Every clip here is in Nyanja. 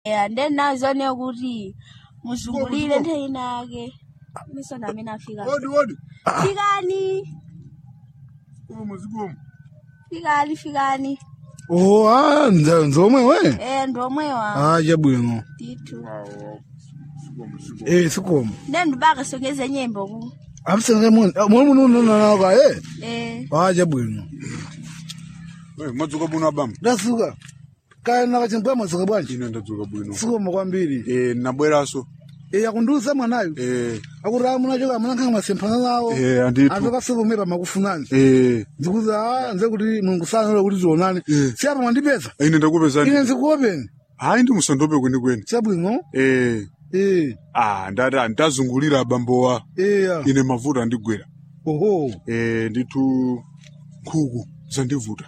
Yeah, then nazone kuti muzungulire ntheni yake miso nami nafika Wodi wodi. fikani Zikomo zikomo. fikani fikani Oh, ah, nze nzomwe we. eh ndomwewa Ah, chabwino. titu Zikomo zikomo. Eh, sikomo. then ndibaka songeze nyembo ku Abusenge mun. Mun mun nun na ka eh. eh Ah, chabwino. Eh, madzuka bwino abambo. Ndasuka. Kaya na kachimba masuka bwanji. Ine ndadzuka bwino. Sikomo kwambiri. Eh, nabweraso. Eh, yakundusa mwanayo. Eh, Akura muna choka muna kanga masempana lawo. eh, anditu. Atoka sebo mera makufunani. Eh, Ndikuza ah, nze kuti Mulungu sana lo kuti tionane. Eh. Siapa mwandipeza. ine ndakupezani. Ine nzikuopeni. Hayi ndi musandope kweni kweni. Chabwino. Eh, Eh, ah, ndati ndazungulira abambowa. eh. ya. Ine mavuta andigwera. Oho. Eh, nditu nkhuku zandivuta.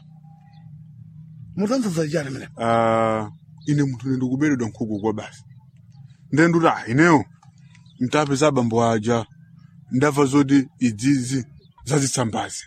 Mutanza chani mene. Ah, ine munthu ine ndikuberedwa nkhuku kwa basi. Ndenduti ah, ineyo mtapeza abambo aja. Ndamva zoti idzizi zazitsambazi.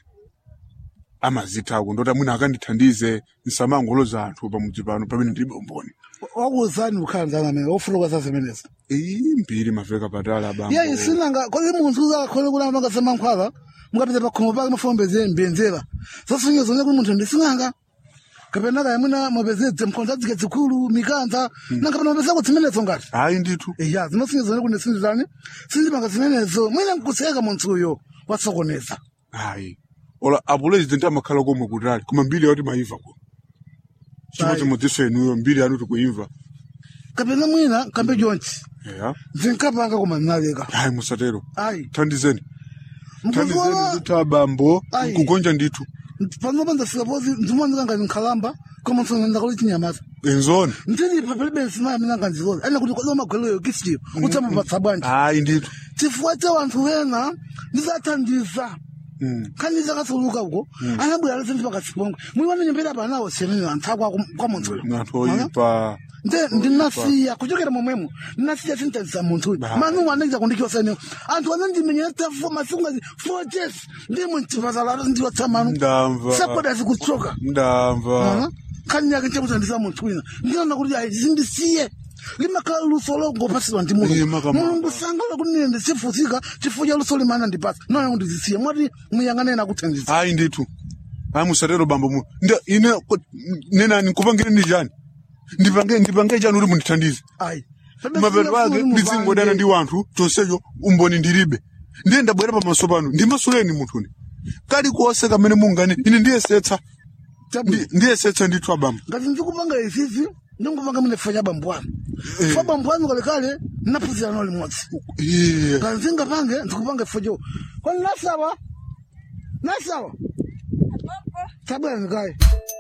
amazithako ndoti amwina akandithandize ndisamangoloza anthu pamudzi pano pamene ndilibe umboni Wakuzani ukhanza mene. Ofuluka sasa menesa. iyi mbiri maveka patala bambo iya isinanga kodi munthu uzakhole kuti amakasema nkhwala mukapita pakhomo pake mafombeze mbenzera zasunye zone kuti munthu ndisinanga kapena kaya mwina mwapezedze mkhonza dzike zikulu mikanza nanga pano mapezako zimenezo ngati hayi ndithu iya zinosunye zone kuti sinditani sindipanga zimenezo mwina nkuseka munthuyo watsokoneza hayi ola apuresident amakhala komwe kutali koma mbiri yati maimva ko chimo Ayi. chimodziso inuyo mbiri yanu tikuimva kapena mwina kambe chonchi eya zinkapanga koma zinaleka hayi musatero ayi thandizeni thandizeni mkuziona kuti abambo Ayi. kugonja ndithu panopa ndasikapozi ndimandikanga nkhalamba koma msonenda kuti chinyamata enzoni ndilipa palibe nsima amene angandilola ene kuti kodwa magweleyo kisiyo utamapatsa bwanji hayi ndithu chifukwa cha wanthu wena ndizathandiza Mm. khaniza kasuluka uko anabwera lese ndipakasipongwe muli wananyembera panawo senene anthu ako kwa munthuyo anthu oyipa nde ndinasiya kuchokera momwemo ndinasiya sintazisa munthuyo Bah. manu anachita kundikiwasanewo anthu anandimenyera tafo masiku ngazi four days ndimwe mchipatala ndiwatsamanu ndamva sakoda zikuchoka ndamva khani yake chakuthandisa munthu wina ndinaona kuti ayi zindisiye limakhala luso longopasidwa ndi Iye mulungu makamaka. mulungu sangala kuti nine ndisifutsika chifukwa cha luso limana ndipasa nona kuti zisiye mwati muyang'anene akuthandiza hayi ndithu hayi musatero bambo mu nda ine ko- nenani nkupangire ndi chani ndipange ndipange chani kuti mundithandize ayi mapeto ake ndidzingodana ndi wanthu chonsecho umboni ndilibe ndiye ndabwera pamaso pano ndimasuleni munthuni kalikonse kamene mungane ine ndiyesetsa Ndi- ndiyesetsa ndithu abambo ngati ndikupanga izizi ndingupanga mine fa cha bambo anu Eh. fa bambo anu kalekale naphunzira nalo limodzi Iye. ngati ndingapange ndikupanga ifo cho kwani nasawa nasawa tabwera ndikaye